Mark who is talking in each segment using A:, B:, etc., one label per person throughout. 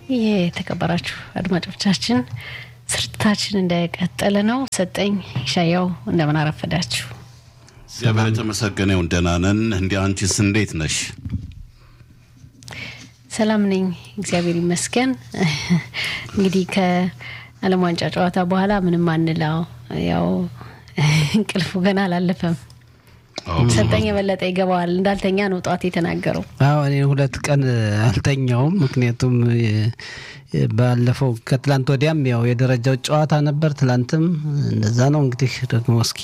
A: የተከበራችሁ አድማጮቻችን ስርጭታችን እንደቀጠለ ነው። ሰጠኝ ሻያው እንደምን አረፈዳችሁ?
B: እግዚአብሔር የተመሰገነ ይሁን። ደህና ነን። እንዲ አንቺስ እንዴት ነሽ?
A: ሰላም ነኝ፣ እግዚአብሔር ይመስገን። እንግዲህ ከዓለም ዋንጫ ጨዋታ በኋላ ምንም አንለው፣ ያው እንቅልፉ ገና አላለፈም። ሰጠኝ የበለጠ ይገባዋል። እንዳልተኛ ነው ጠዋት የተናገረው።
C: አዎ እኔ ሁለት ቀን አልተኛውም። ምክንያቱም ባለፈው ከትላንት ወዲያም ያው የደረጃው ጨዋታ ነበር። ትላንትም እንደዛ ነው። እንግዲህ ደግሞ እስኪ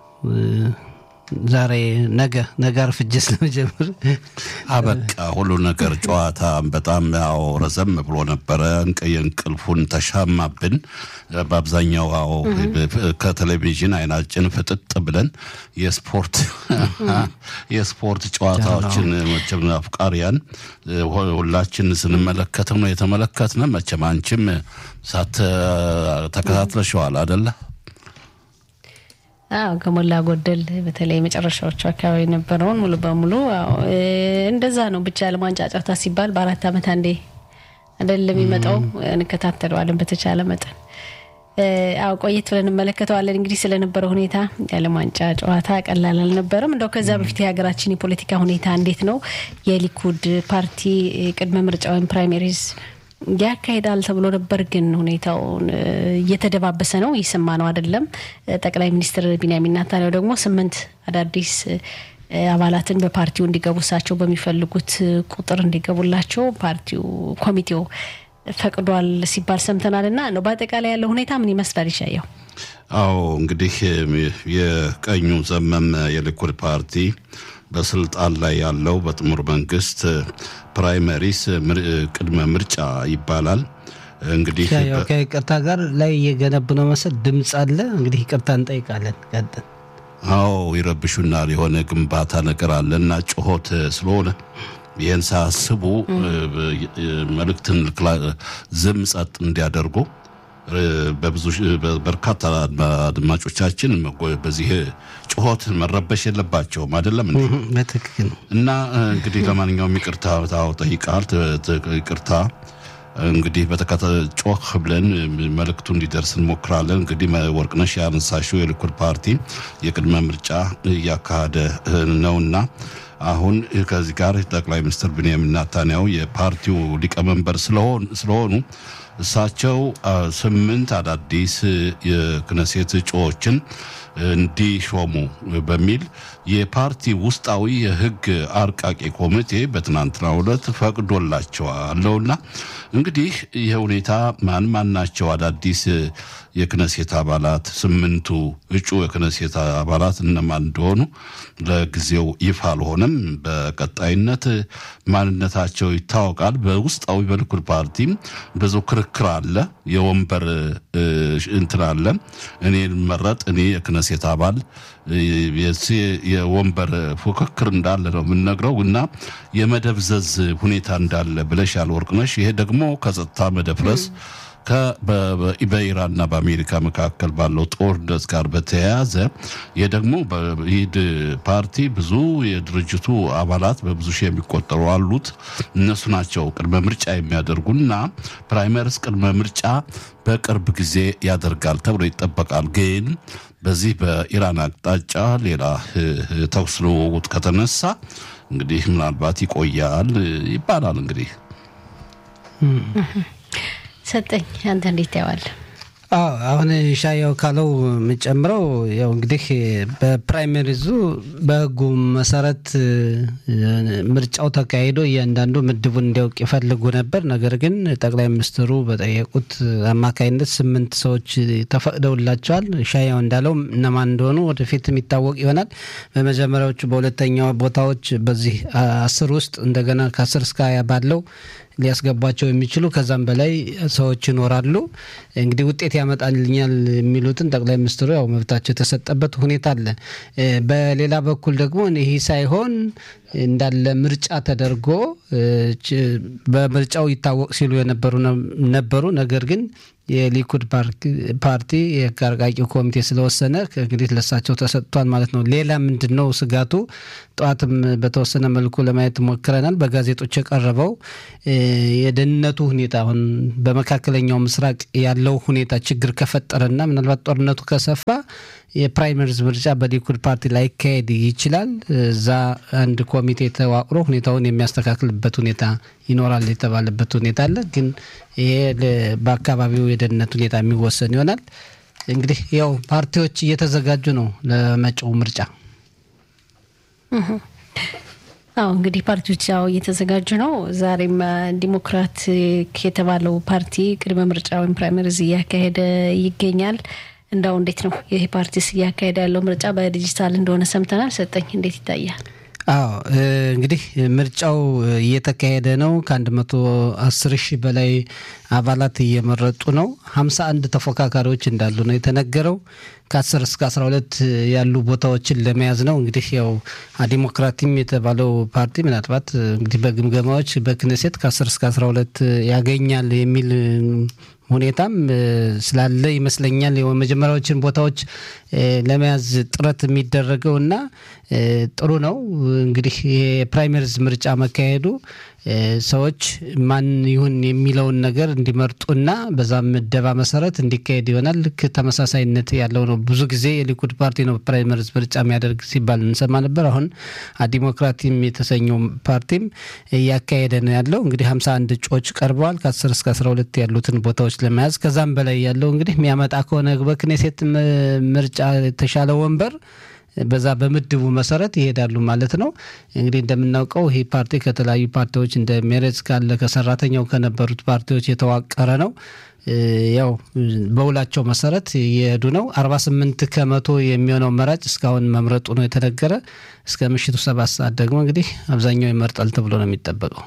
C: ዛሬ ነገ ነገ አርፍጄ ስለመጀመር
B: አበቃ ሁሉ ነገር ጨዋታ በጣም ያው ረዘም ብሎ ነበረ። የእንቅልፉን ተሻማብን። በአብዛኛው ያው ከቴሌቪዥን አይናችን ፍጥጥ ብለን የስፖርት የስፖርት ጨዋታዎችን መቼም አፍቃሪያን ሁላችን ስንመለከተው ነው የተመለከትነ። መቼም አንቺም ሳት ተከታትለሸዋል አደለ?
A: አዎ ከሞላ ጎደል በተለይ መጨረሻዎቹ አካባቢ የነበረውን ሙሉ በሙሉ እንደዛ ነው። ብቻ ዓለም ዋንጫ ጨዋታ ሲባል በአራት ዓመት አንዴ አይደለም የሚመጣው፣ እንከታተለዋለን በተቻለ መጠን። አዎ ቆየት ብለን እንመለከተዋለን። እንግዲህ ስለነበረው ሁኔታ የዓለም ዋንጫ ጨዋታ ቀላል አልነበረም። እንደው ከዛ በፊት የሀገራችን የፖለቲካ ሁኔታ እንዴት ነው? የሊኩድ ፓርቲ ቅድመ ምርጫ ወይም ፕራይሜሪዝ ያካሄዳል ተብሎ ነበር። ግን ሁኔታውን እየተደባበሰ ነው። እየሰማ ነው አይደለም። ጠቅላይ ሚኒስትር ቢንያሚን ኔታንያሁ ደግሞ ስምንት አዳዲስ አባላትን በፓርቲው እንዲገቡ እሳቸው በሚፈልጉት ቁጥር እንዲገቡላቸው ፓርቲው ኮሚቴው ፈቅዷል ሲባል ሰምተናል። እና ነው በአጠቃላይ ያለው ሁኔታ ምን ይመስላል? ይሻየው
B: አዎ እንግዲህ የቀኙ ዘመም የሊኩድ ፓርቲ በስልጣን ላይ ያለው በጥምር መንግስት ፕራይመሪስ ቅድመ ምርጫ ይባላል። እንግዲህ
C: ከይቅርታ ጋር ላይ እየገነቡ ነው መሰል ድምፅ አለ። እንግዲህ ይቅርታ እንጠይቃለን። ቀጥል።
B: አዎ ይረብሹናል። የሆነ ግንባታ ነገር አለ እና ጩኸት ስለሆነ ይህን ሳያስቡ መልእክትን ዝም ጸጥ እንዲያደርጉ በብዙ በርካታ አድማጮቻችን በዚህ ጩኸት መረበሽ የለባቸውም። አይደለም እንዴ?
C: በትክክል
B: እና እንግዲህ ለማንኛውም ይቅርታ ጠይቃል። ይቅርታ እንግዲህ በተከታ ጮህ ብለን መልእክቱ እንዲደርስ እንሞክራለን። እንግዲህ ወርቅነሽ ያነሳሽው የሊኩድ ፓርቲ የቅድመ ምርጫ እያካሄደ ነውና አሁን ከዚህ ጋር ጠቅላይ ሚኒስትር ብንያሚን ኔታንያሁ የፓርቲው ሊቀመንበር ስለሆኑ እሳቸው ስምንት አዳዲስ የክነሴት እጩዎችን እንዲሾሙ በሚል የፓርቲ ውስጣዊ የሕግ አርቃቂ ኮሚቴ በትናንትናው ዕለት ፈቅዶላቸዋለውና እንግዲህ ይህ ሁኔታ ማን ማን ናቸው አዳዲስ የክነሴት አባላት? ስምንቱ እጩ የክነሴት አባላት እነማን እንደሆኑ ለጊዜው ይፋ አልሆነም። በቀጣይነት ማንነታቸው ይታወቃል። በውስጣዊ በሊኩድ ፓርቲም ብዙ ክርክር አለ። የወንበር እንትን አለ። እኔ መረጥ እኔ የክነሴት አባል የወንበር ፉክክር እንዳለ ነው የምንነግረው እና የመደብዘዝ ሁኔታ እንዳለ ብለሻል ወርቅነሽ። ይሄ ደግሞ ከጸጥታ መደፍረስ በኢራንና በአሜሪካ መካከል ባለው ጦርነት ጋር በተያያዘ ይህ ደግሞ በኢድ ፓርቲ ብዙ የድርጅቱ አባላት በብዙ ሺህ የሚቆጠሩ አሉት። እነሱ ናቸው ቅድመ ምርጫ የሚያደርጉና ፕራይመሪስ ቅድመ ምርጫ በቅርብ ጊዜ ያደርጋል ተብሎ ይጠበቃል። ግን በዚህ በኢራን አቅጣጫ ሌላ ተኩስ ልውውጥ ከተነሳ እንግዲህ ምናልባት ይቆያል ይባላል እንግዲህ
A: ሰጠኝ አንተ እንዴት ታየዋለህ?
C: አዎ አሁን ሻያው ካለው የምጨምረው ያው እንግዲህ በፕራይመሪዙ በሕጉ መሰረት ምርጫው ተካሂዶ እያንዳንዱ ምድቡን እንዲያውቅ ይፈልጉ ነበር። ነገር ግን ጠቅላይ ሚኒስትሩ በጠየቁት አማካኝነት ስምንት ሰዎች ተፈቅደውላቸዋል። ሻያው እንዳለው እነማን እንደሆኑ ወደፊት የሚታወቅ ይሆናል። በመጀመሪያዎቹ በሁለተኛው ቦታዎች በዚህ አስር ውስጥ እንደገና ከአስር እስከ ሀያ ባለው ሊያስገቧቸው የሚችሉ ከዛም በላይ ሰዎች ይኖራሉ። እንግዲህ ውጤት ያመጣልኛል የሚሉትን ጠቅላይ ሚኒስትሩ ያው መብታቸው የተሰጠበት ሁኔታ አለ። በሌላ በኩል ደግሞ ይህ ሳይሆን እንዳለ ምርጫ ተደርጎ በምርጫው ይታወቅ ሲሉ የነበሩ ነበሩ። ነገር ግን የሊኩድ ፓርቲ የህግ አርቃቂው ኮሚቴ ስለወሰነ እንግዲህ ለሳቸው ተሰጥቷል ማለት ነው። ሌላ ምንድን ነው ስጋቱ? ጠዋትም በተወሰነ መልኩ ለማየት ሞክረናል። በጋዜጦች የቀረበው የደህንነቱ ሁኔታ አሁን በመካከለኛው ምስራቅ ያለው ሁኔታ ችግር ከፈጠረና ምናልባት ጦርነቱ ከሰፋ የፕራይመሪዝ ምርጫ በሊኩድ ፓርቲ ላይካሄድ ይችላል። እዛ አንድ ኮሚቴ ተዋቅሮ ሁኔታውን የሚያስተካክልበት ሁኔታ ይኖራል የተባለበት ሁኔታ አለ። ግን ይሄ በአካባቢው የደህንነት ሁኔታ የሚወሰን ይሆናል። እንግዲህ ያው ፓርቲዎች እየተዘጋጁ ነው ለመጪው ምርጫ።
A: አዎ እንግዲህ ፓርቲዎች ያው እየተዘጋጁ ነው። ዛሬም ዲሞክራቲክ የተባለው ፓርቲ ቅድመ ምርጫ ወይም ፕራይመሪዝ እያካሄደ ይገኛል። እንዳው እንዴት ነው ይህ ፓርቲስ እያካሄደ ያለው ምርጫ በዲጂታል እንደሆነ ሰምተናል። ሰጠኝ እንዴት ይታያል?
C: አዎ እንግዲህ ምርጫው እየተካሄደ ነው። ከአንድ መቶ አስር ሺህ በላይ አባላት እየመረጡ ነው። ሀምሳ አንድ ተፎካካሪዎች እንዳሉ ነው የተነገረው። ከአስር እስከ አስራ ሁለት ያሉ ቦታዎችን ለመያዝ ነው። እንግዲህ ያው ዲሞክራቲም የተባለው ፓርቲ ምናልባት እንግዲህ በግምገማዎች በክነሴት ከአስር እስከ አስራ ሁለት ያገኛል የሚል ሁኔታም ስላለ ይመስለኛል የመጀመሪያዎችን ቦታዎች ለመያዝ ጥረት የሚደረገው እና ጥሩ ነው። እንግዲህ የፕራይመሪዝ ምርጫ መካሄዱ ሰዎች ማን ይሁን የሚለውን ነገር እንዲመርጡና በዛም ምደባ መሰረት እንዲካሄድ ይሆናል። ልክ ተመሳሳይነት ያለው ነው። ብዙ ጊዜ የሊኩድ ፓርቲ ነው ፕራይመሪዝ ምርጫ የሚያደርግ ሲባል እንሰማ ነበር። አሁን ዲሞክራቲም የተሰኘው ፓርቲም እያካሄደ ነው ያለው። እንግዲህ ሀምሳ አንድ እጩዎች ቀርበዋል ከአስር እስከ አስራ ሁለት ያሉትን ቦታዎች ለመያዝ ከዛም በላይ ያለው እንግዲህ የሚያመጣ ከሆነ በክኔሴት ምርጫ የተሻለ ወንበር በዛ በምድቡ መሰረት ይሄዳሉ ማለት ነው። እንግዲህ እንደምናውቀው ይህ ፓርቲ ከተለያዩ ፓርቲዎች እንደ ሜሬትስ ካለ ከሰራተኛው ከነበሩት ፓርቲዎች የተዋቀረ ነው። ያው በውላቸው መሰረት እየሄዱ ነው። አርባ ስምንት ከመቶ የሚሆነው መራጭ እስካሁን መምረጡ ነው የተነገረ። እስከ ምሽቱ ሰባት ሰዓት ደግሞ እንግዲህ አብዛኛው ይመርጣል ተብሎ ነው የሚጠበቀው።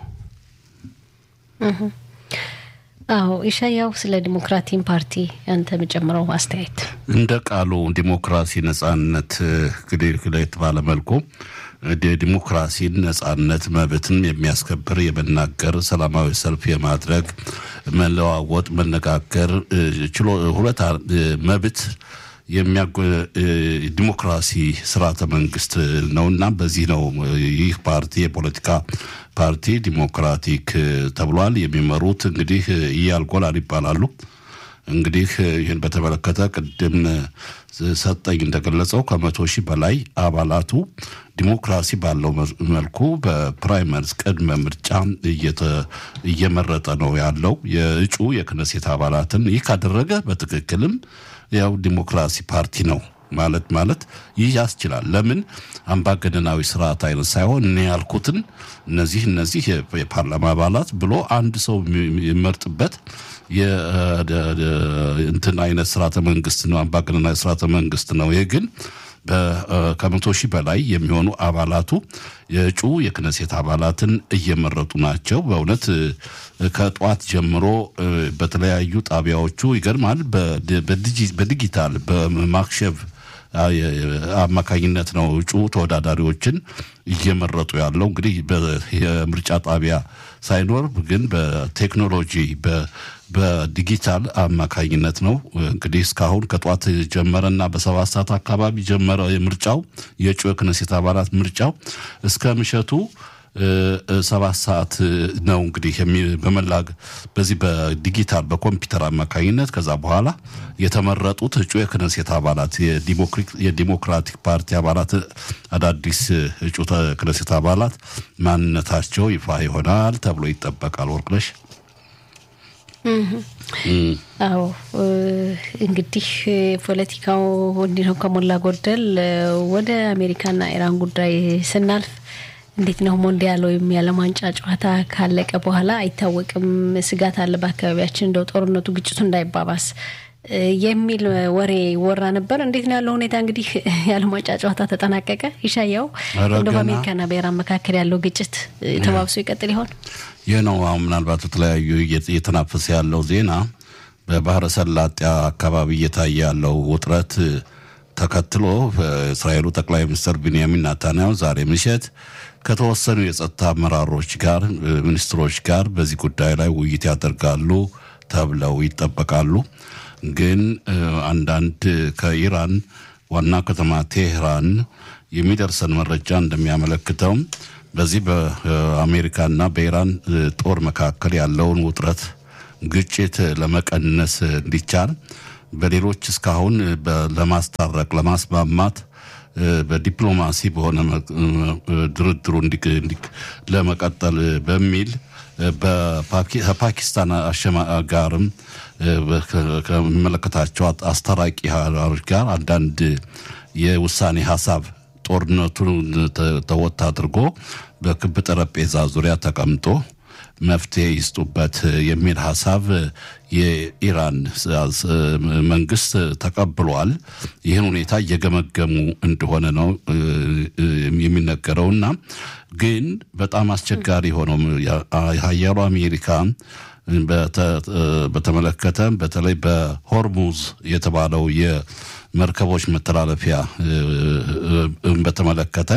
A: አዎ ኢሻያው ስለ ዲሞክራቲን ፓርቲ አንተ የምጨምረው አስተያየት
B: እንደ ቃሉ ዲሞክራሲ ነጻነት እንግዲህ ለየት ባለ መልኩ ዲሞክራሲን ነጻነት መብትን የሚያስከብር የመናገር ሰላማዊ ሰልፍ የማድረግ መለዋወጥ መነጋገር ችሎ ሁለት መብት ዲሞክራሲ ስርዓተ መንግስት ነውና በዚህ ነው ይህ ፓርቲ የፖለቲካ ፓርቲ ዲሞክራቲክ ተብሏል። የሚመሩት እንግዲህ ኢያል ጎላን ይባላሉ። እንግዲህ ይህን በተመለከተ ቅድም ሰጠኝ እንደገለጸው ከመቶ ሺህ በላይ አባላቱ ዲሞክራሲ ባለው መልኩ በፕራይመሪስ ቅድመ ምርጫ እየመረጠ ነው ያለው የእጩ የክነሴት አባላትን። ይህ ካደረገ በትክክልም ያው ዲሞክራሲ ፓርቲ ነው ማለት ማለት ይህ ያስችላል። ለምን አምባገነናዊ ስርዓት አይነት ሳይሆን እኔ ያልኩትን እነዚህ እነዚህ የፓርላማ አባላት ብሎ አንድ ሰው የሚመርጥበት እንትን አይነት ስርዓተ መንግስት ነው፣ አምባገነናዊ ስርዓተ መንግስት ነው። ይህ ግን ከመቶ ሺህ በላይ የሚሆኑ አባላቱ የእጩ የክነሴት አባላትን እየመረጡ ናቸው። በእውነት ከጠዋት ጀምሮ በተለያዩ ጣቢያዎቹ ይገርማል። በዲጂታል በማክሸፍ አማካኝነት ነው እጩ ተወዳዳሪዎችን እየመረጡ ያለው። እንግዲህ የምርጫ ጣቢያ ሳይኖር ግን በቴክኖሎጂ በዲጂታል አማካኝነት ነው እንግዲህ እስካሁን ከጠዋት ጀመረና በሰባት ሰዓት አካባቢ ጀመረ የምርጫው የእጩ የክነሴት አባላት ምርጫው እስከ ምሸቱ ሰባት ሰዓት ነው እንግዲህ በመላግ በዚህ በዲጂታል በኮምፒውተር አማካኝነት ከዛ በኋላ የተመረጡት እጩ የክነሴት አባላት የዲሞክራቲክ ፓርቲ አባላት አዳዲስ እጩ ክነሴት አባላት ማንነታቸው ይፋ ይሆናል ተብሎ ይጠበቃል። ወርቅነሽ
A: አዎ እንግዲህ ፖለቲካው እንዲህ ነው ከሞላ ጎደል። ወደ አሜሪካና ኢራን ጉዳይ ስናልፍ እንዴት ነው ሞንዲያል ወይም የዓለም ዋንጫ ጨዋታ ካለቀ በኋላ አይታወቅም፣ ስጋት አለ በአካባቢያችን እንደው ጦርነቱ ግጭቱ እንዳይባባስ የሚል ወሬ ወራ ነበር። እንዴት ነው ያለው ሁኔታ? እንግዲህ የዓለም ዋንጫ ጨዋታ ተጠናቀቀ። ይሻያው እንደ በአሜሪካና በኢራን መካከል ያለው ግጭት ተባብሶ ይቀጥል ይሆን?
B: ይህ ነው አሁን ምናልባት በተለያዩ እየተናፈሰ ያለው ዜና በባህረ ሰላጤ አካባቢ እየታየ ያለው ውጥረት ተከትሎ በእስራኤሉ ጠቅላይ ሚኒስትር ቢንያሚን ናታንያሁ ዛሬ ምሽት ከተወሰኑ የጸጥታ አመራሮች ጋር ሚኒስትሮች ጋር በዚህ ጉዳይ ላይ ውይይት ያደርጋሉ ተብለው ይጠበቃሉ። ግን አንዳንድ ከኢራን ዋና ከተማ ቴህራን የሚደርሰን መረጃ እንደሚያመለክተው በዚህ በአሜሪካና በኢራን ጦር መካከል ያለውን ውጥረት ግጭት ለመቀነስ እንዲቻል በሌሎች እስካሁን ለማስታረቅ ለማስማማት በዲፕሎማሲ በሆነ ድርድሩ ለመቀጠል በሚል ከፓኪስታን ጋርም ከሚመለከታቸው አስታራቂ ሀገሮች ጋር አንዳንድ የውሳኔ ሀሳብ ጦርነቱን ተወት አድርጎ በክብ ጠረጴዛ ዙሪያ ተቀምጦ መፍትሄ ይስጡበት የሚል ሀሳብ የኢራን መንግስት ተቀብሏል። ይህን ሁኔታ እየገመገሙ እንደሆነ ነው የሚነገረውና ግን በጣም አስቸጋሪ ሆነው ሀያሉ አሜሪካ በተመለከተ በተለይ በሆርሙዝ የተባለው የመርከቦች መተላለፊያ በተመለከተ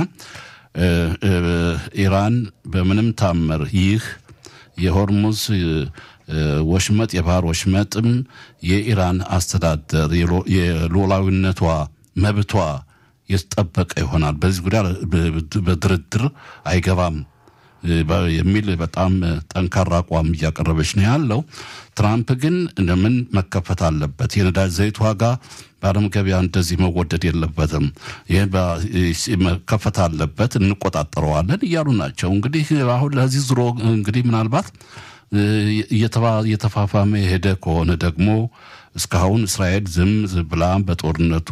B: ኢራን በምንም ታምር ይህ የሆርሙዝ ወሽመጥ የባህር ወሽመጥም የኢራን አስተዳደር የሉዓላዊነቷ መብቷ የተጠበቀ ይሆናል፣ በዚህ ጉዳይ በድርድር አይገባም የሚል በጣም ጠንካራ አቋም እያቀረበች ነው ያለው። ትራምፕ ግን እንደምን መከፈት አለበት፣ የነዳጅ ዘይት ዋጋ በዓለም ገበያ እንደዚህ መወደድ የለበትም፣ ይህ መከፈት አለበት፣ እንቆጣጠረዋለን እያሉ ናቸው። እንግዲህ አሁን ለዚህ ዙሮ እንግዲህ ምናልባት እየተፋፋመ የሄደ ከሆነ ደግሞ እስካሁን እስራኤል ዝም ብላ በጦርነቱ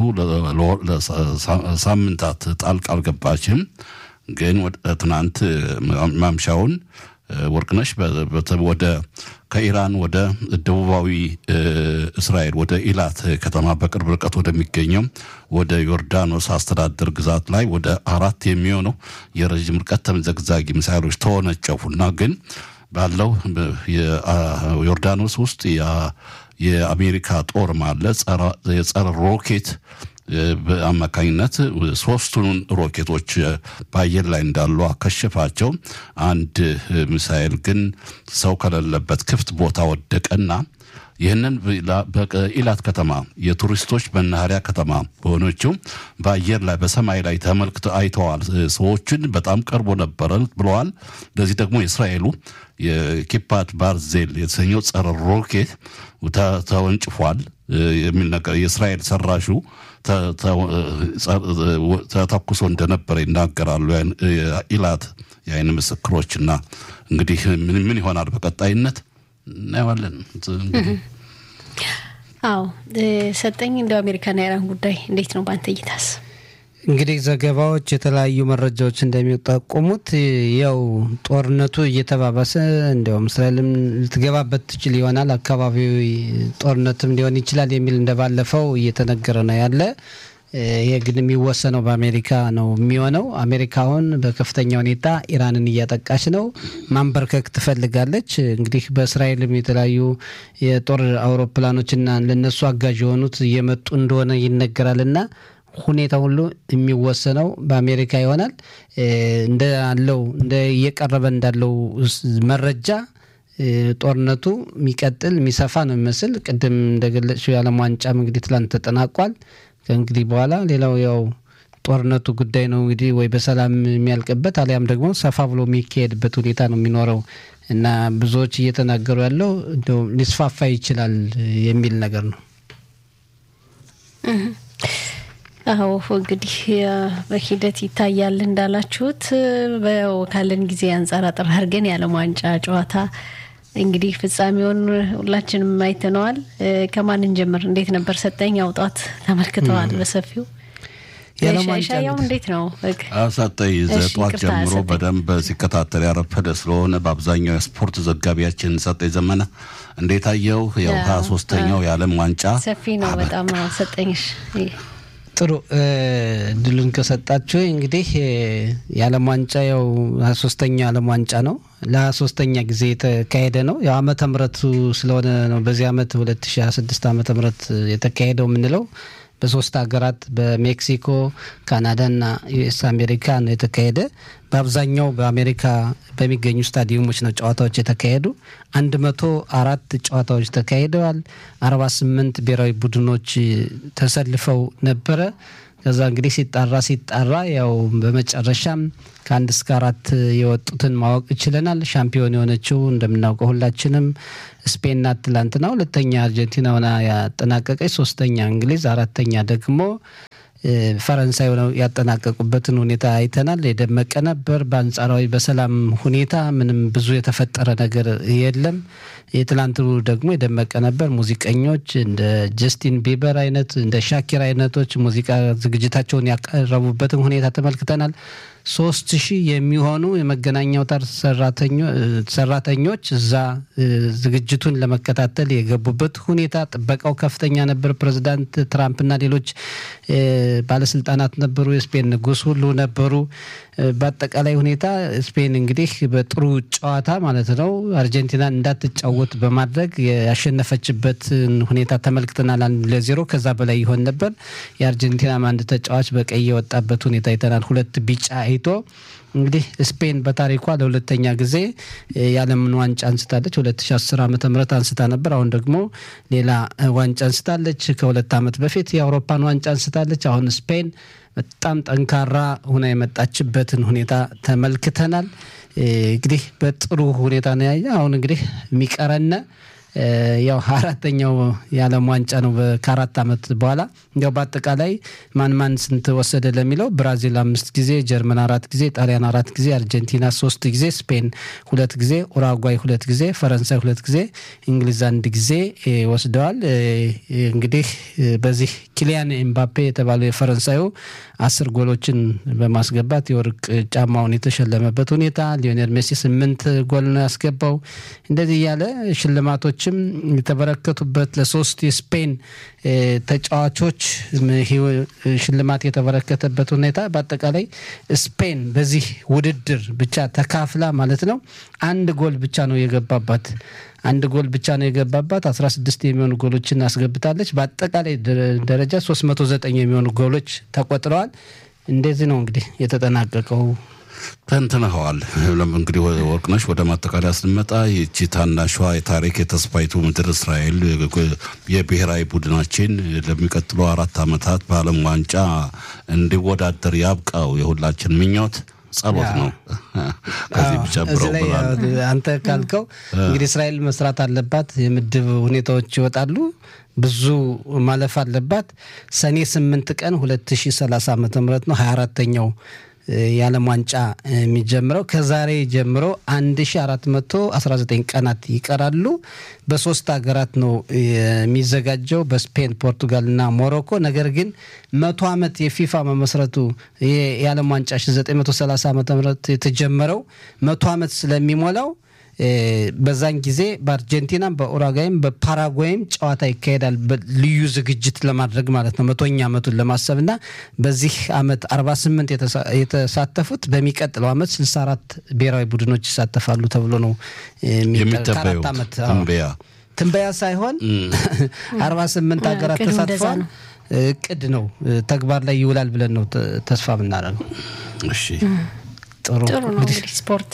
B: ሳምንታት ጣልቃ አልገባችም። ግን ትናንት ማምሻውን ወርቅነሽ ወደ ከኢራን ወደ ደቡባዊ እስራኤል ወደ ኢላት ከተማ በቅርብ ርቀት ወደሚገኘው ወደ ዮርዳኖስ አስተዳደር ግዛት ላይ ወደ አራት የሚሆነው የረዥም ርቀት ተምዘግዛጊ ሚሳይሎች ተወነጨፉና ግን ባለው ዮርዳኖስ ውስጥ የአሜሪካ ጦር ማለ የጸረ ሮኬት በአማካኝነት ሶስቱን ሮኬቶች በአየር ላይ እንዳሉ አከሸፋቸው። አንድ ሚሳኤል ግን ሰው ከሌለበት ክፍት ቦታ ወደቀና ይህንን በኢላት ከተማ የቱሪስቶች መናኸሪያ ከተማ በሆነችው በአየር ላይ በሰማይ ላይ ተመልክቶ አይተዋል። ሰዎችን በጣም ቀርቦ ነበረ ብለዋል። ለዚህ ደግሞ የእስራኤሉ የኪፓት ባርዜል የተሰኘው ጸረ ሮኬት ተወንጭፏል የሚል ነገር የእስራኤል ሰራሹ ተተኩሶ እንደነበረ ይናገራሉ ኢላት የአይን ምስክሮችና እንግዲህ ምን ይሆናል በቀጣይነት እናየዋለን።
A: አዎ ሰጠኝ እንደው አሜሪካና ኢራን ጉዳይ እንዴት ነው በአንተ እይታስ?
C: እንግዲህ ዘገባዎች የተለያዩ መረጃዎች እንደሚጠቁሙት ያው ጦርነቱ እየተባባሰ እንዲያውም እስራኤልም ልትገባበት ትችል ይሆናል አካባቢው ጦርነትም ሊሆን ይችላል የሚል እንደባለፈው እየተነገረ ነው ያለ። ይህ ግን የሚወሰነው በአሜሪካ ነው የሚሆነው። አሜሪካ አሁን በከፍተኛ ሁኔታ ኢራንን እያጠቃች ነው፣ ማንበርከክ ትፈልጋለች። እንግዲህ በእስራኤልም የተለያዩ የጦር አውሮፕላኖችና ለነሱ አጋዥ የሆኑት እየመጡ እንደሆነ ይነገራልና ሁኔታ ሁሉ የሚወሰነው በአሜሪካ ይሆናል። እንዳለው እንደ እየቀረበ እንዳለው መረጃ ጦርነቱ የሚቀጥል የሚሰፋ ነው የሚመስል። ቅድም እንደገለጽሽው የዓለም ዋንጫም እንግዲህ ትላንት ተጠናቋል። ከእንግዲህ በኋላ ሌላው ያው ጦርነቱ ጉዳይ ነው እንግዲህ ወይ በሰላም የሚያልቅበት አሊያም ደግሞ ሰፋ ብሎ የሚካሄድበት ሁኔታ ነው የሚኖረው እና ብዙዎች እየተናገሩ ያለው ሊስፋፋ ይችላል የሚል ነገር ነው።
A: አዎ እንግዲህ በሂደት ይታያል እንዳላችሁት። ካለን ጊዜ አንጻር አጠር አድርገን የዓለም ዋንጫ ጨዋታ እንግዲህ ፍጻሜውን ሁላችንም አይተነዋል። ከማን እንጀምር? እንዴት ነበር? ሰጠኝ አውጣት ተመልክተዋል በሰፊው ሻያው እንዴት ነው?
B: ሰጠኝ ጠዋት ጀምሮ በደንብ ሲከታተል ያረፈደ ስለሆነ በአብዛኛው የስፖርት ዘጋቢያችን ሰጠኝ ዘመነ እንዴት አየው? ያው ሀያ ሶስተኛው የዓለም ዋንጫ
A: ሰፊ ነው በጣም ሰጠኝሽ
C: ጥሩ ድሉን ከሰጣችሁ እንግዲህ የዓለም ዋንጫ ያው ሀያ ሶስተኛው የዓለም ዋንጫ ነው። ለሀያ ሶስተኛ ጊዜ የተካሄደ ነው። ያው ዓመተ ምሕረቱ ስለሆነ ነው በዚህ ዓመት ሁለት ሺ ሀያ ስድስት ዓመተ ምሕረት የተካሄደው የምንለው በሶስት ሀገራት በሜክሲኮ፣ ካናዳና ዩኤስ አሜሪካ ነው የተካሄደ። በአብዛኛው በአሜሪካ በሚገኙ ስታዲየሞች ነው ጨዋታዎች የተካሄዱ። አንድ መቶ አራት ጨዋታዎች ተካሂደዋል። አርባ ስምንት ብሔራዊ ቡድኖች ተሰልፈው ነበረ። ከዛ እንግዲህ ሲጣራ ሲጣራ ያው በመጨረሻም ከአንድ እስከ አራት የወጡትን ማወቅ ችለናል። ሻምፒዮን የሆነችው እንደምናውቀው ሁላችንም ስፔን ናት። ትላንትና ሁለተኛ አርጀንቲና ሆና ያጠናቀቀች፣ ሶስተኛ እንግሊዝ፣ አራተኛ ደግሞ ፈረንሳይ ሆነው ያጠናቀቁበትን ሁኔታ አይተናል። የደመቀ ነበር። በአንጻራዊ በሰላም ሁኔታ ምንም ብዙ የተፈጠረ ነገር የለም። የትላንቱ ደግሞ የደመቀ ነበር። ሙዚቀኞች እንደ ጀስቲን ቢበር አይነት እንደ ሻኪር አይነቶች ሙዚቃ ዝግጅታቸውን ያቀረቡበትን ሁኔታ ተመልክተናል። ሶስት ሺህ የሚሆኑ የመገናኛ አውታር ሰራተኞች እዛ ዝግጅቱን ለመከታተል የገቡበት ሁኔታ ጥበቃው ከፍተኛ ነበር። ፕሬዚዳንት ትራምፕና ሌሎች ባለስልጣናት ነበሩ። የስፔን ንጉሥ ሁሉ ነበሩ። በአጠቃላይ ሁኔታ ስፔን እንግዲህ በጥሩ ጨዋታ ማለት ነው አርጀንቲናን እንዳትጫወት በማድረግ ያሸነፈችበትን ሁኔታ ተመልክተናል። አንድ ለዜሮ ከዛ በላይ ይሆን ነበር። የአርጀንቲናም አንድ ተጫዋች በቀይ የወጣበት ሁኔታ አይተናል። ሁለት ቢጫ አይቶ እንግዲህ ስፔን በታሪኳ ለሁለተኛ ጊዜ የዓለምን ዋንጫ አንስታለች። 2010 ዓ ም አንስታ ነበር። አሁን ደግሞ ሌላ ዋንጫ አንስታለች። ከሁለት ዓመት በፊት የአውሮፓን ዋንጫ አንስታለች። አሁን ስፔን በጣም ጠንካራ ሁና የመጣችበትን ሁኔታ ተመልክተናል። እንግዲህ በጥሩ ሁኔታ ነው ያየ። አሁን እንግዲህ የሚቀረነ ያው አራተኛው የዓለም ዋንጫ ነው ከአራት ዓመት በኋላ እንዲያው በአጠቃላይ ማን ማን ስንት ወሰደ ለሚለው ብራዚል አምስት ጊዜ፣ ጀርመን አራት ጊዜ፣ ጣሊያን አራት ጊዜ፣ አርጀንቲና ሶስት ጊዜ፣ ስፔን ሁለት ጊዜ፣ ኡራጓይ ሁለት ጊዜ፣ ፈረንሳይ ሁለት ጊዜ፣ እንግሊዝ አንድ ጊዜ ወስደዋል። እንግዲህ በዚህ ኪሊያን ኤምባፔ የተባለው የፈረንሳዩ አስር ጎሎችን በማስገባት የወርቅ ጫማውን የተሸለመበት ሁኔታ፣ ሊዮኔል ሜሲ ስምንት ጎል ነው ያስገባው። እንደዚህ እያለ ሽልማቶችም የተበረከቱበት ለሶስት የስፔን ተጫዋቾች ሽልማት የተበረከተበት ሁኔታ በአጠቃላይ ስፔን በዚህ ውድድር ብቻ ተካፍላ ማለት ነው አንድ ጎል ብቻ ነው የገባባት አንድ ጎል ብቻ ነው የገባባት። 16 የሚሆኑ ጎሎችን አስገብታለች። በአጠቃላይ ደረጃ 309 የሚሆኑ ጎሎች ተቆጥረዋል። እንደዚህ ነው እንግዲህ የተጠናቀቀው።
B: ተንትነኸዋል። እንግዲህ ወርቅነሽ ወደ ማጠቃለያ ስንመጣ ይቺ ታናሿ የታሪክ የተስፋይቱ ምድር እስራኤል የብሔራዊ ቡድናችን ለሚቀጥሉ አራት ዓመታት በዓለም ዋንጫ እንዲወዳደር ያብቃው የሁላችን ምኞት ጸሎት ነው። ከዚህ ብጨምረው
C: አንተ ካልከው እንግዲህ እስራኤል መስራት አለባት። የምድብ ሁኔታዎች ይወጣሉ። ብዙ ማለፍ አለባት። ሰኔ ስምንት ቀን 2030 ዓ ም ነው 24ተኛው የዓለም ዋንጫ የሚጀምረው ከዛሬ ጀምሮ 1419 ቀናት ይቀራሉ። በሶስት ሀገራት ነው የሚዘጋጀው በስፔን፣ ፖርቱጋል እና ሞሮኮ። ነገር ግን መቶ ዓመት የፊፋ መመስረቱ የዓለም ዋንጫ 1930 ዓ ም የተጀመረው መቶ ዓመት ስለሚሞላው በዛን ጊዜ በአርጀንቲናም በኡራጓይም በፓራጓይም ጨዋታ ይካሄዳል። ልዩ ዝግጅት ለማድረግ ማለት ነው መቶኛ ዓመቱን ለማሰብ እና በዚህ ዓመት 48 የተሳተፉት በሚቀጥለው ዓመት 64 ብሔራዊ ቡድኖች ይሳተፋሉ ተብሎ ነው
B: የሚጠበየው ትንበያ
C: ትንበያ ሳይሆን 48 ሀገራት ተሳትፈዋል። እቅድ ነው ተግባር ላይ ይውላል ብለን ነው ተስፋ የምናደርገው።
B: እሺ
A: ጥሩ ነው እንግዲህ ስፖርት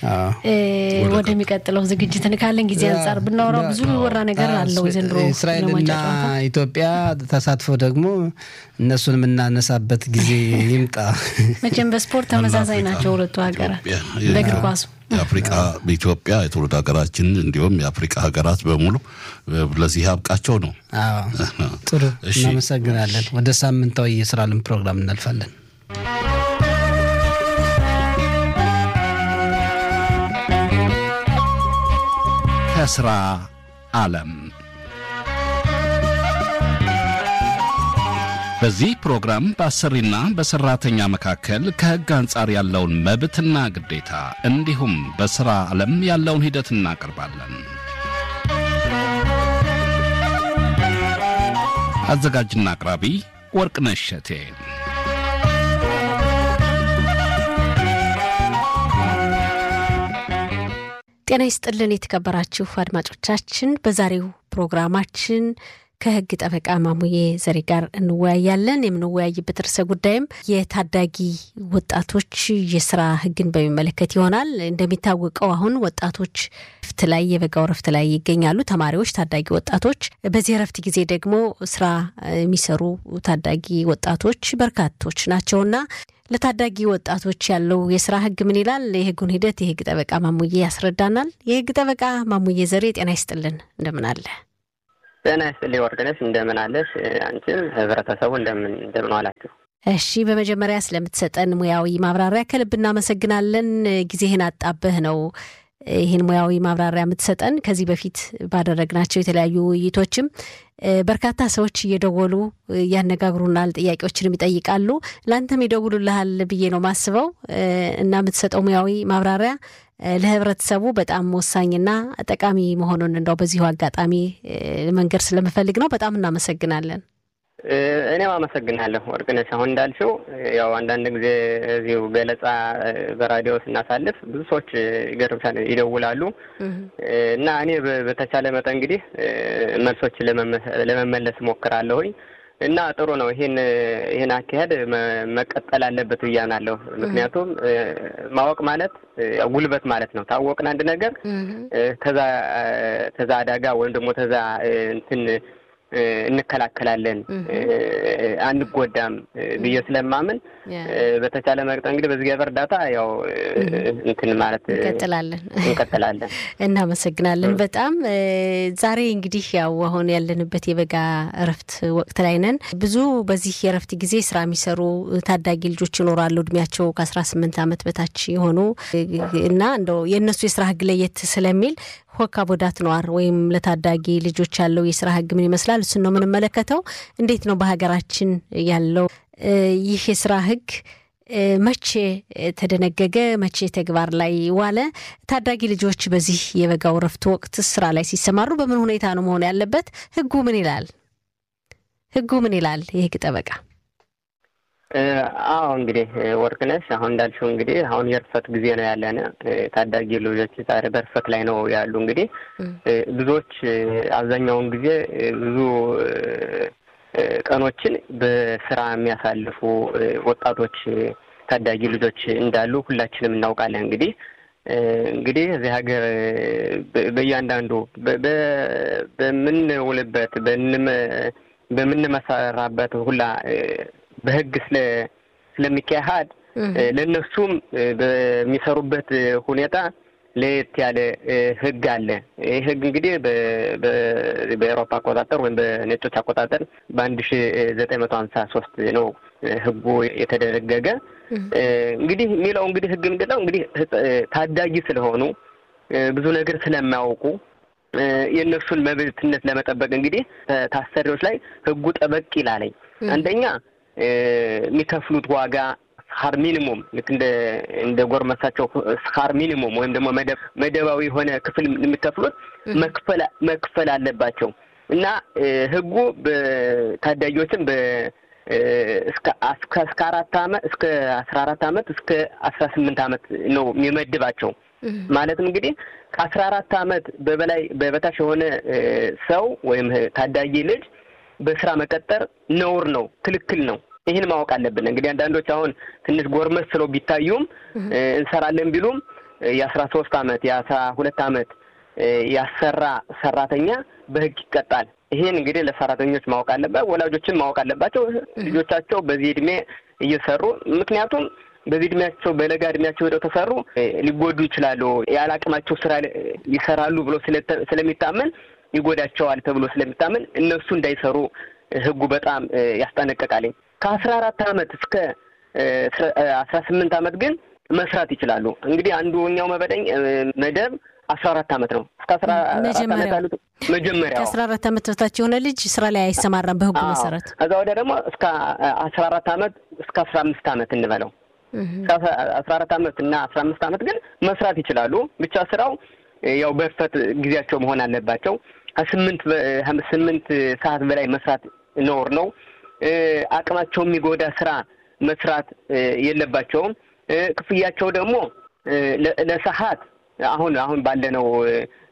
A: ወደሚቀጥለው ዝግጅት ካለን ጊዜ አንጻር ብናወራው ብዙ ወራ ነገር አለው። ዘንድሮ
C: እስራኤልና ኢትዮጵያ ተሳትፎ ደግሞ እነሱን የምናነሳበት ጊዜ ይምጣ።
A: መቼም በስፖርት ተመሳሳይ ናቸው ሁለቱ ሀገራት በእግር ኳሱ
B: የአፍሪቃ ኢትዮጵያ የትውልድ ሀገራችን እንዲሁም የአፍሪቃ ሀገራት በሙሉ ለዚህ ያብቃቸው ነው።
C: ጥሩ እናመሰግናለን። ወደ ሳምንታዊ የስራ ልም ፕሮግራም እናልፋለን።
B: ከስራ ዓለም በዚህ ፕሮግራም በአሰሪና በሰራተኛ መካከል ከሕግ አንጻር ያለውን መብትና ግዴታ እንዲሁም በሥራ ዓለም ያለውን ሂደት እናቀርባለን። አዘጋጅና አቅራቢ ወርቅነሽ እሸቴ።
D: ጤና ይስጥልን የተከበራችሁ አድማጮቻችን፣ በዛሬው ፕሮግራማችን ከህግ ጠበቃ ማሙዬ ዘሬ ጋር እንወያያለን። የምንወያይበት ርዕሰ ጉዳይም የታዳጊ ወጣቶች የስራ ህግን በሚመለከት ይሆናል። እንደሚታወቀው አሁን ወጣቶች ረፍት ላይ የበጋው ረፍት ላይ ይገኛሉ። ተማሪዎች፣ ታዳጊ ወጣቶች። በዚህ ረፍት ጊዜ ደግሞ ስራ የሚሰሩ ታዳጊ ወጣቶች በርካቶች ናቸውና ለታዳጊ ወጣቶች ያለው የስራ ህግ ምን ይላል? የህጉን ሂደት የህግ ጠበቃ ማሙዬ ያስረዳናል። የህግ ጠበቃ ማሙዬ ዘሬ ጤና ይስጥልን፣ እንደምን አለ?
E: ጤና ይስጥልኝ ወርቅነሽ፣ እንደምን አለሽ? አንቺም ህብረተሰቡ እንደምን እንደምን ዋላችሁ?
D: እሺ፣ በመጀመሪያ ስለምትሰጠን ሙያዊ ማብራሪያ ከልብ እናመሰግናለን። ጊዜህን አጣበህ ነው ይህን ሙያዊ ማብራሪያ የምትሰጠን። ከዚህ በፊት ባደረግናቸው የተለያዩ ውይይቶችም በርካታ ሰዎች እየደወሉ ያነጋግሩናል፣ ጥያቄዎችንም ይጠይቃሉ። ለአንተም ይደውሉልሃል ብዬ ነው ማስበው እና የምትሰጠው ሙያዊ ማብራሪያ ለህብረተሰቡ በጣም ወሳኝና ጠቃሚ መሆኑን እንደው በዚሁ አጋጣሚ መንገድ ስለምፈልግ ነው። በጣም እናመሰግናለን።
E: እኔም አመሰግናለሁ ወርቅነሽ። አሁን እንዳልሽው ያው አንዳንድ ጊዜ እዚሁ ገለጻ በራዲዮ ስናሳልፍ ብዙ ሰዎች ይገርምሻል ይደውላሉ እና እኔ በተቻለ መጠን እንግዲህ መልሶች ለመመለስ ሞክራለሁኝ እና ጥሩ ነው። ይህን ይህን አካሄድ መቀጠል አለበት ብዬ አምናለሁ። ምክንያቱም ማወቅ ማለት ጉልበት ማለት ነው። ታወቅን አንድ ነገር ተዛ ተዛ አደጋ ወይም ደግሞ ተዛ እንትን እንከላከላለን አንጎዳም ብዬ ስለማምን በተቻለ መጠን እንግዲህ በእግዚአብሔር እርዳታ ያው እንትን ማለት
D: እንቀጥላለን
E: እንቀጥላለን።
D: እናመሰግናለን በጣም ዛሬ እንግዲህ ያው አሁን ያለንበት የበጋ እረፍት ወቅት ላይ ነን። ብዙ በዚህ የእረፍት ጊዜ ስራ የሚሰሩ ታዳጊ ልጆች ይኖራሉ እድሜያቸው ከአስራ ስምንት ዓመት በታች የሆኑ እና እንደው የእነሱ የስራ ህግ ለየት ስለሚል ሆካ ቦዳት ነዋር ወይም ለታዳጊ ልጆች ያለው የስራ ህግ ምን ይመስላል? እሱን ነው የምንመለከተው። እንዴት ነው በሀገራችን ያለው ይህ የስራ ህግ መቼ ተደነገገ? መቼ ተግባር ላይ ዋለ? ታዳጊ ልጆች በዚህ የበጋው ረፍት ወቅት ስራ ላይ ሲሰማሩ በምን ሁኔታ ነው መሆን ያለበት? ህጉ ምን ይላል? ህጉ ምን ይላል? የህግ ጠበቃ
E: አዎ እንግዲህ ወርቅነሽ አሁን እንዳልሽው እንግዲህ አሁን የእርፈት ጊዜ ነው ያለን። ታዳጊ ልጆች ዛሬ በእርፈት ላይ ነው ያሉ። እንግዲህ ብዙዎች አብዛኛውን ጊዜ ብዙ ቀኖችን በስራ የሚያሳልፉ ወጣቶች ታዳጊ ልጆች እንዳሉ ሁላችንም እናውቃለን። እንግዲህ እንግዲህ እዚህ ሀገር በእያንዳንዱ በምንውልበት በምንመሰራበት ሁላ በህግ ስለ ስለሚካሄድ ለእነሱም በሚሰሩበት ሁኔታ ለየት ያለ ህግ አለ። ይህ ህግ እንግዲህ በኤሮፓ አቆጣጠር ወይም በነጮች አቆጣጠር በአንድ ሺ ዘጠኝ መቶ ሀምሳ ሶስት ነው ህጉ የተደነገገ። እንግዲህ የሚለው እንግዲህ ህግ ምንድን ነው እንግዲህ ታዳጊ ስለሆኑ ብዙ ነገር ስለማያውቁ የእነሱን መብትነት ለመጠበቅ እንግዲህ ታሰሪዎች ላይ ህጉ ጠበቅ ይላለኝ። አንደኛ የሚከፍሉት ዋጋ ስካር ሚኒሙም ልክ እንደ እንደ ጎርመሳቸው ስካር ሚኒሙም ወይም ደግሞ መደባዊ የሆነ ክፍል የሚከፍሉት መክፈል መክፈል አለባቸው እና ህጉ በታዳጊዎችን በ እስከ እስከ አራት አመት እስከ አስራ አራት አመት እስከ አስራ ስምንት አመት ነው የሚመድባቸው። ማለትም እንግዲህ ከአስራ አራት አመት በበላይ በበታች የሆነ ሰው ወይም ታዳጊ ልጅ በስራ መቀጠር ነውር ነው፣ ክልክል ነው። ይህን ማወቅ አለብን። እንግዲህ አንዳንዶች አሁን ትንሽ ጎርመስ ስለው ቢታዩም እንሰራለን ቢሉም የአስራ ሶስት አመት የአስራ ሁለት አመት ያሰራ ሰራተኛ በህግ ይቀጣል። ይሄን እንግዲህ ለሰራተኞች ማወቅ አለበት፣ ወላጆችን ማወቅ አለባቸው። ልጆቻቸው በዚህ እድሜ እየሰሩ ምክንያቱም በዚህ እድሜያቸው በለጋ እድሜያቸው ሄደው ተሰሩ ሊጎዱ ይችላሉ። ያለ አቅማቸው ስራ ይሰራሉ ብሎ ስለሚታመን ይጎዳቸዋል ተብሎ ስለሚታመን እነሱ እንዳይሰሩ ህጉ በጣም ያስጠነቀቃልኝ። ከአስራ አራት አመት እስከ አስራ ስምንት አመት ግን መስራት ይችላሉ። እንግዲህ አንዱኛው መበደኝ መደብ አስራ አራት አመት ነው። እስከ አስራ አራት አመት ያሉት መጀመሪያ
D: ከአስራ አራት አመት በታች የሆነ ልጅ ስራ ላይ አይሰማራም በህጉ መሰረት።
E: ከዛ ወዲያ ደግሞ እስከ አስራ አራት አመት እስከ አስራ አምስት አመት እንበለው አስራ አራት አመት እና አስራ አምስት አመት ግን መስራት ይችላሉ። ብቻ ስራው ያው በእርፈት ጊዜያቸው መሆን አለባቸው። ከስምንት ስምንት ሰዓት በላይ መስራት ነውር ነው። አቅማቸው የሚጎዳ ስራ መስራት የለባቸውም። ክፍያቸው ደግሞ ለሰዓት አሁን አሁን ባለነው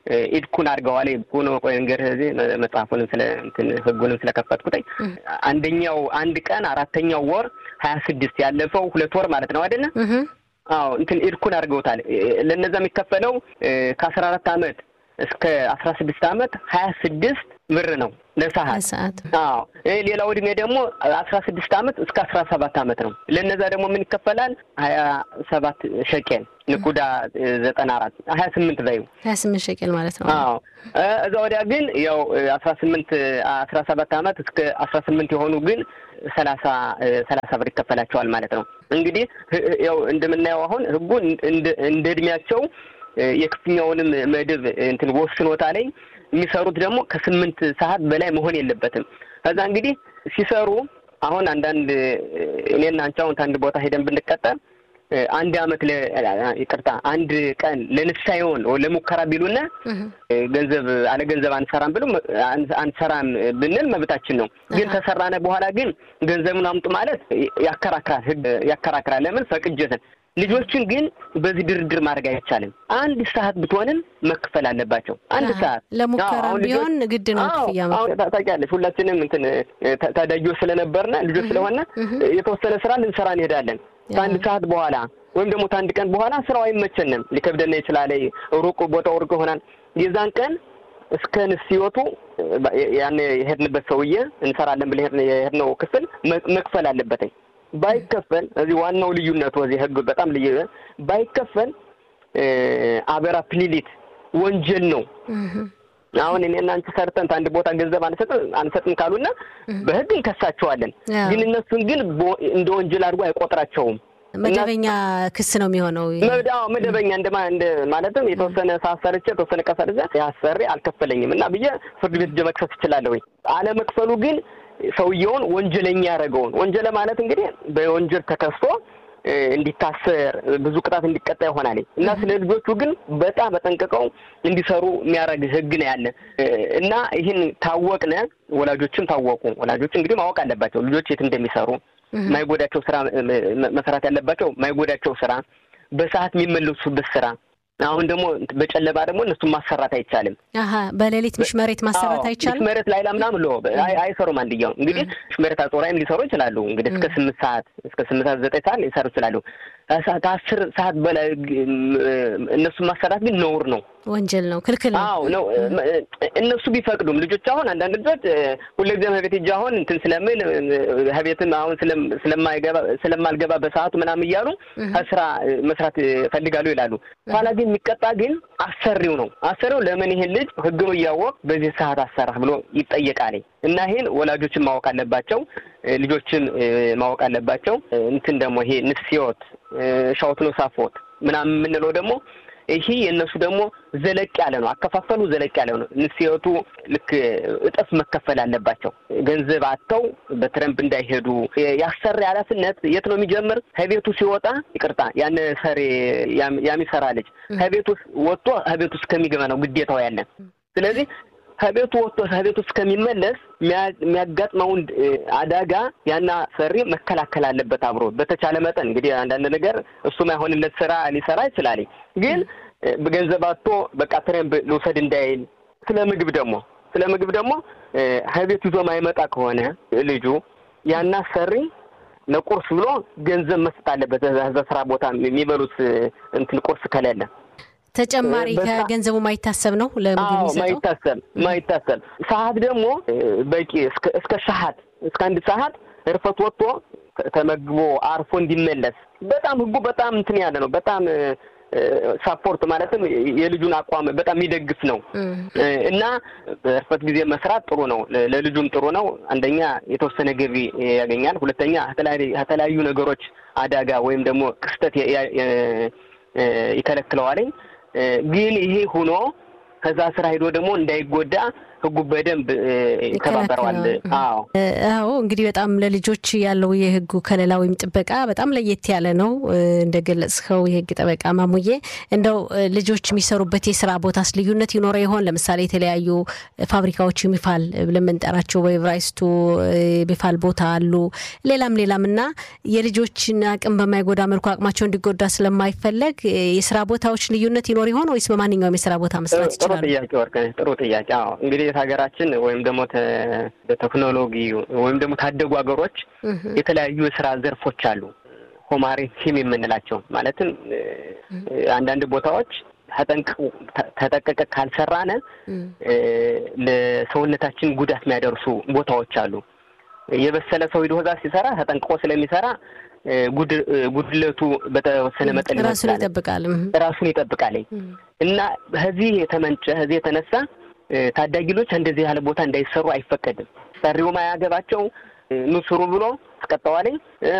E: ኢድኩን አድርገዋል። ኢድኩን ቆይ እንግዲህ እዚህ መጽሐፉንም ስለ እንትን ህጉንም ስለከፈትኩትኝ አንደኛው አንድ ቀን አራተኛው ወር ሀያ ስድስት ያለፈው ሁለት ወር ማለት ነው አይደለ? አዎ እንትን ኢድኩን አድርገውታል። ለነዛ የሚከፈለው ከአስራ አራት አመት እስከ አስራ ስድስት አመት ሀያ ስድስት ብር ነው ለሰዓት። አዎ ሌላው እድሜ ደግሞ አስራ ስድስት አመት እስከ አስራ ሰባት አመት ነው። ለነዛ ደግሞ ምን ይከፈላል? ሀያ ሰባት ሸቄል ንቁዳ ዘጠና አራት ሀያ ስምንት በዩ
D: ሀያ ስምንት ሸቄል ማለት ነው።
E: አዎ እዛ ወዲያ ግን ያው አስራ ስምንት አስራ ሰባት አመት እስከ አስራ ስምንት የሆኑ ግን ሰላሳ ሰላሳ ብር ይከፈላቸዋል ማለት ነው። እንግዲህ ያው እንደምናየው አሁን ህጉ እንደ እድሜያቸው የክፍኛውንም መድብ እንትን ወስኖታ ላይ የሚሰሩት ደግሞ ከስምንት ሰዓት በላይ መሆን የለበትም። ከዛ እንግዲህ ሲሰሩ አሁን አንዳንድ እኔና አንቺ አሁን ከአንድ ቦታ ሄደን ብንቀጠር አንድ አመት ይቅርታ አንድ ቀን ለንሳ ይሆን ለሙከራ ቢሉና ገንዘብ አለ ገንዘብ አንሰራም ብሎ አንሰራም ብንል መብታችን ነው። ግን ተሰራነ በኋላ ግን ገንዘቡን አምጡ ማለት ያከራክራል፣ ህግ ያከራክራል። ለምን ፈቅጀትን ልጆችን ግን በዚህ ድርድር ማድረግ አይቻልም። አንድ ሰዓት ብትሆንም መክፈል አለባቸው። አንድ ሰዓት
D: ለሙከራ ቢሆን ግድ ነው ክፍያ።
E: ታውቂያለሽ፣ ሁላችንም እንትን ታዳጊዎች ስለነበርነ ልጆች ስለሆነ የተወሰነ ስራ ልንሰራ እንሄዳለን። ከአንድ ሰዓት በኋላ ወይም ደግሞ ከአንድ ቀን በኋላ ስራው አይመቸንም፣ ሊከብደን ይችላል። ሩቅ ቦታው ሩቅ ይሆናል። የዛን ቀን እስከ ንስዮቱ ያን የሄድንበት ሰውዬ እንሰራለን ብለን የሄድነው ክፍል መክፈል አለበትኝ። ባይከፈል እዚህ ዋናው ልዩነቱ እዚህ ህግ በጣም ልዩ ባይከፈል አበራ ፕሊሊት ወንጀል ነው። አሁን እኔና አንቺ ሰርተን አንድ ቦታ ገንዘብ አንሰጥም አንሰጥም ካሉና በህግ እንከሳቸዋለን። ግን እነሱን ግን እንደ ወንጀል አድርጎ አይቆጥራቸውም።
D: መደበኛ ክስ ነው የሚሆነው።
E: መደበኛ እንደማ እንደ ማለትም የተወሰነ ሰዓት ሰርቼ የተወሰነ ቀን ሰርቼ ያሰሪ አልከፈለኝም እና ብዬ ፍርድ ቤት ሄጄ መክሰስ እችላለሁ። አለመክፈሉ ግን ሰውየውን ወንጀለኛ ያደረገውን ወንጀለ ማለት እንግዲህ በወንጀል ተከስቶ እንዲታሰር ብዙ ቅጣት እንዲቀጣ ይሆናል እና ስለ ልጆቹ ግን በጣም በጠንቅቀው እንዲሰሩ የሚያደርግ ህግ ነው ያለ እና ይህን ታወቅነ ወላጆችም ታወቁ። ወላጆች እንግዲህ ማወቅ አለባቸው ልጆች የት እንደሚሰሩ ማይጎዳቸው ስራ መስራት ያለባቸው ማይጎዳቸው ስራ፣ በሰዓት የሚመለሱበት ስራ አሁን ደግሞ በጨለማ ደግሞ እነሱን ማሰራት አይቻልም።
D: አሀ በሌሊት ምሽመሬት ማሰራት አይቻልም።
E: ምሽመሬት ላይ ምናምን ሎ አይሰሩም። አንድያው እንግዲህ ምሽመሬት አጾራይም ሊሰሩ ይችላሉ። እንግዲህ እስከ ስምንት ሰዓት እስከ ስምንት ሰዓት ዘጠኝ ሰዓት ሊሰሩ ይችላሉ። ከአስር ሰዓት በላይ እነሱን ማሰራት ግን ነውር ነው፣
D: ወንጀል ነው፣ ክልክል ነው።
E: አዎ ነው። እነሱ ቢፈቅዱም ልጆች አሁን አንዳንድ ልጆች ሁልጊዜም ከቤት ሂጅ አሁን እንትን ስለምን ከቤትም አሁን ስለማይገባ ስለማልገባ በሰዓቱ ምናምን እያሉ ከስራ መስራት ፈልጋሉ ይላሉ። ኋላ ግን የሚቀጣ ግን አሰሪው ነው። አሰሪው ለምን ይሄን ልጅ ህግ እያወቅ በዚህ ሰዓት አሰራህ ብሎ ይጠየቃል። እና ይሄን ወላጆችን ማወቅ አለባቸው፣ ልጆችን ማወቅ አለባቸው። እንትን ደግሞ ይሄ ንስዮት ሻውት ነው ሳፎት ምናምን የምንለው ደግሞ ይሄ የእነሱ ደግሞ ዘለቅ ያለ ነው። አከፋፈሉ ዘለቅ ያለ ነው። ንስዮቱ ልክ እጥፍ መከፈል አለባቸው። ገንዘብ አጥተው በትረምፕ እንዳይሄዱ ያሰሪ ኃላፊነት የት ነው የሚጀምር? ከቤቱ ሲወጣ ይቅርታ፣ ያን ሰሪ ያሚሰራ ልጅ ከቤቱ ወጥቶ ከቤቱ እስከሚገባ ነው ግዴታው ያለን። ስለዚህ ከቤቱ ወጥቶ ከቤቱ እስከሚመለስ የሚያጋጥመውን አደጋ ያና ሰሪ መከላከል አለበት አብሮ በተቻለ መጠን እንግዲህ አንዳንድ ነገር እሱ ማይሆንለት ስራ ሊሰራ ይችላል። ግን በገንዘብ አጥቶ በቃ ትሬምፕ ልውሰድ እንዳይል። ስለ ምግብ ደግሞ ስለ ምግብ ደግሞ ከቤቱ ይዞ ማይመጣ ከሆነ ልጁ ያና ሰሪ ለቁርስ ብሎ ገንዘብ መስጠት አለበት። በስራ ቦታ የሚበሉት እንትን ቁርስ ከሌለ
D: ተጨማሪ ከገንዘቡ ማይታሰብ ነው ለምግብ የሚሰጠው።
E: ማይታሰብ ማይታሰብ ሰዓት ደግሞ በቂ እስከ ሰዓት እስከ አንድ ሰዓት እርፈት ወጥቶ ተመግቦ አርፎ እንዲመለስ በጣም ህጉ በጣም እንትን ያለ ነው። በጣም ሳፖርት ማለትም የልጁን አቋም በጣም የሚደግፍ ነው እና በእርፈት ጊዜ መስራት ጥሩ ነው፣ ለልጁም ጥሩ ነው። አንደኛ የተወሰነ ገቢ ያገኛል። ሁለተኛ ከተለያዩ ነገሮች አደጋ ወይም ደግሞ ክስተት ይከለክለዋለኝ። ግን ይሄ ሆኖ ከዛ ስራ ሄዶ ደግሞ እንዳይጎዳ ህጉ በደንብ ይተባበረዋል። አዎ
D: አዎ እንግዲህ በጣም ለልጆች ያለው የህጉ ከለላ ወይም ጥበቃ በጣም ለየት ያለ ነው። እንደገለጽከው የህግ ጠበቃ ማሙዬ፣ እንደው ልጆች የሚሰሩበት የስራ ቦታስ ልዩነት ይኖረ ይሆን? ለምሳሌ የተለያዩ ፋብሪካዎች የሚፋል ብለን የምንጠራቸው በኤቨራይስቱ የሚፋል ቦታ አሉ፣ ሌላም ሌላም እና የልጆችን አቅም በማይጎዳ መልኩ አቅማቸው እንዲጎዳ ስለማይፈለግ የስራ ቦታዎች ልዩነት ይኖር ይሆን ወይስ በማንኛውም የስራ ቦታ መስራት ይችላሉ?
E: ጥሩ ጥያቄ ወርቅነሽ፣ ጥሩ ጥያቄ። አዎ እንግዲህ ሀገራችን ወይም ደግሞ በቴክኖሎጂ ወይም ደግሞ ታደጉ ሀገሮች የተለያዩ የስራ ዘርፎች አሉ። ሆማሪ ቲም የምንላቸው ማለትም አንዳንድ ቦታዎች ተጠንቀቀ ካልሰራነ ለሰውነታችን ጉዳት የሚያደርሱ ቦታዎች አሉ። የበሰለ ሰው ሂዶ እዛ ሲሰራ ተጠንቅቆ ስለሚሰራ ጉድለቱ በተወሰነ መጠን
D: ራሱን ይጠብቃል
E: ራሱን ይጠብቃል እና ከዚህ የተመንጨ ከዚህ የተነሳ ታዳጊ ልጆች እንደዚህ ያለ ቦታ እንዳይሰሩ አይፈቀድም። ሰሪውም አያገባቸው ኑ ስሩ ብሎ አስቀጠዋለኝ።